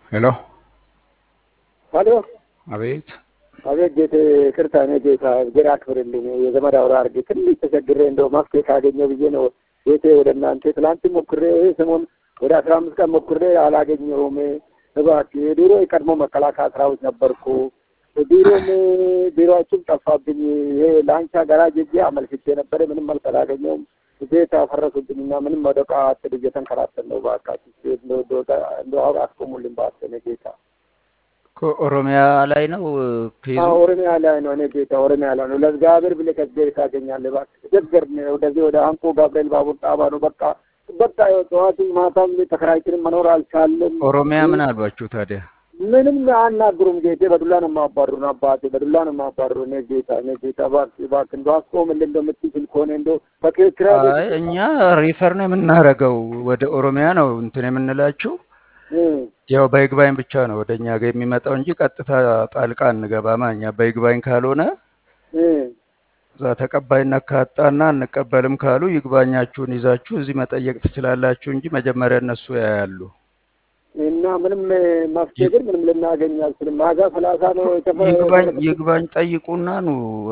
ሄሎ ሄሎ አቤት አቤት ጌቴ ይቅርታ፣ እኔ ጌታ እግዜር አክብርልኝ። የዘመድ አውራ አድርጌ ትንሽ ተቸግሬ እንደው መፍትሄ ካገኘው ብዬ ነው ጌቴ ወደ እናንተ ትላንት ሞክሬ ይሄ ሰሞን ወደ አስራ አምስት ቀን ሞክሬ አላገኘሁም። እባክህ የድሮ የቀድሞ መከላከያ ሰራዊት ነበርኩ። ቢሮም ቢሮዎችም ጠፋብኝ። ይሄ ላንቻ ጋራጅ ሄጄ አመልክቼ ነበረ። ምንም መልስ አላገኘሁም። ቤት አፈረሱብኝና ምንም ወደ ቃ አትል እየተንከራተን ነው። እባካችሁ እንደው አስቆሙልኝ እባክህ እኔ ጌታ ኦሮሚያ ላይ ነው ኬዙ። አዎ ኦሮሚያ ላይ ነው። እኔ ጌታ ኦሮሚያ ላይ ነው። ለእግዚአብሔር ብለህ ከእግዚአብሔር ታገኛለህ። እባክህ ቸገር ወደዚህ ወደ አንኮ ገብርኤል ባቡር ጣባ ነው። በቃ በቃ ጠዋትም ማታም ተከራይተን መኖር አልቻለም። ኦሮሚያ ምን አልባችሁ ታዲያ? ምንም አናግሩም ጌቴ። በዱላ ነው የማባሩን አባቴ፣ በዱላ ነው የማባሩ። እኔ ጌታ እኔ ጌታ እባክህ እባክህ እንደው አስቆምልኝ እንደው የምትችል ከሆነ እንደው በክርክራ አይ እኛ ሪፈር ነው የምናደርገው ወደ ኦሮሚያ ነው እንትን የምንላችሁ ያው በይግባኝ ብቻ ነው ወደ እኛ ጋር የሚመጣው እንጂ ቀጥታ ጣልቃ እንገባማ። እኛ በይግባኝ ካልሆነ እዛ ተቀባይነት ካጣና አንቀበልም ካሉ ይግባኛችሁን ይዛችሁ እዚህ መጠየቅ ትችላላችሁ እንጂ መጀመሪያ እነሱ ያያሉ። እና ምንም መፍትሄ ግን ምንም ልናገኝ አልችልም። ማዛ ሰላሳ ነው የተፈ- ይግባኝ ይግባኝ ጠይቁና ኑ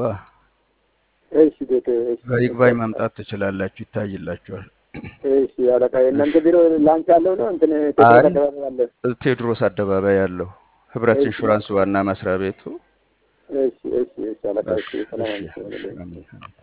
እሺ ቤት እሺ በይግባኝ መምጣት ትችላላችሁ፣ ይታይላችኋል። እሺ አለቃ የእናንተ ቢሮ ላንች ያለው ነው እንትን አይ ቴክኒክ አካባቢ ያለ ቴዎድሮስ አደባባይ ያለው ህብረት እሺ ኢንሹራንስ ዋና መስሪያ ቤቱ። እሺ እሺ እሺ አለቃ እሺ እሺ ሰላም እሺ አለይኩም እሺ አሜን።